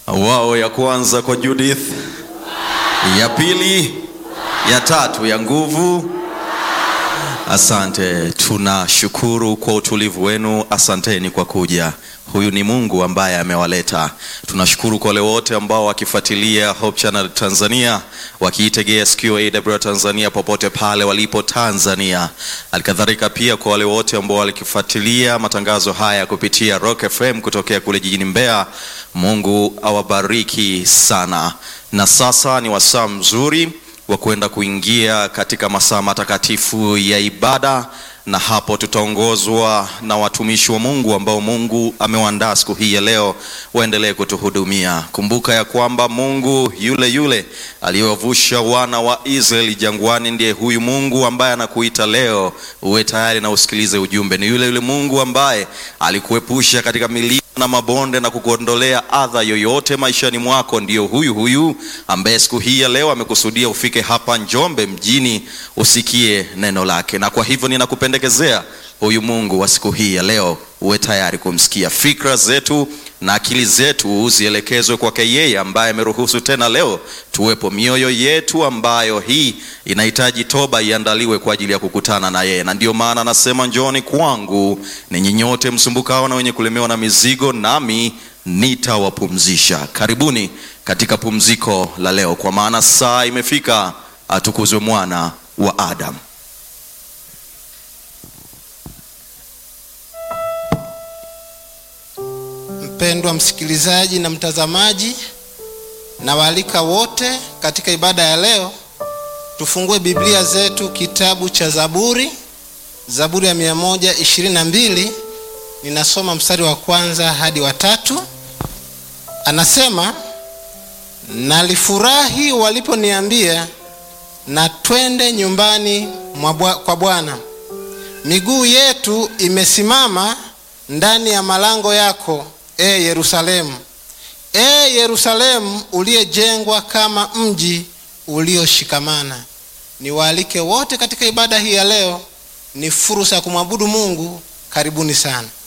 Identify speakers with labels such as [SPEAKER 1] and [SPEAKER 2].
[SPEAKER 1] wao ya kwanza kwa Judith, ya pili, ya tatu ya nguvu. Asante, tunashukuru kwa utulivu wenu. Asanteni kwa kuja. Huyu ni Mungu ambaye amewaleta. Tunashukuru kwa wale wote ambao wakifuatilia Hope Channel Tanzania, wakiitegea sikio AWR Tanzania popote pale walipo Tanzania. Alikadhalika pia kwa wale wote ambao walikifuatilia matangazo haya kupitia Rock FM kutokea kule jijini Mbeya. Mungu awabariki sana. Na sasa ni wasaa mzuri wa kwenda kuingia katika masaa matakatifu ya ibada, na hapo tutaongozwa na watumishi wa Mungu ambao Mungu amewaandaa siku hii ya leo waendelee kutuhudumia. Kumbuka ya kwamba Mungu yule yule aliyewavusha wana wa Israeli jangwani ndiye huyu Mungu ambaye anakuita leo uwe tayari na usikilize ujumbe. Ni yule yule Mungu ambaye alikuepusha katika milima na mabonde na kukuondolea adha yoyote maishani mwako. Ndiyo huyu huyu ambaye siku hii ya leo amekusudia ufike hapa Njombe mjini usikie neno lake, na kwa hivyo ninakupendekezea huyu Mungu wa siku hii ya leo uwe tayari kumsikia. Fikra zetu na akili zetu zielekezwe kwake yeye ambaye ameruhusu tena leo tuwepo. Mioyo yetu ambayo hii inahitaji toba iandaliwe kwa ajili ya kukutana na yeye, na ndiyo maana anasema njooni kwangu ninyi nyote msumbukao na wenye kulemewa na mizigo, nami nitawapumzisha. Karibuni katika pumziko la leo, kwa maana saa imefika, atukuzwe mwana wa Adamu.
[SPEAKER 2] Mpendwa msikilizaji na mtazamaji, na waalika wote katika ibada ya leo, tufungue Biblia zetu kitabu cha Zaburi, Zaburi ya mia moja ishirini na mbili. Ninasoma mstari wa kwanza hadi wa tatu. Anasema, nalifurahi waliponiambia na twende nyumbani mwa kwa Bwana. Miguu yetu imesimama ndani ya malango yako E Yerusalemu, e Yerusalemu uliyejengwa kama mji ulioshikamana. Niwaalike wote katika ibada hii ya leo, ni fursa ya kumwabudu Mungu. Karibuni sana.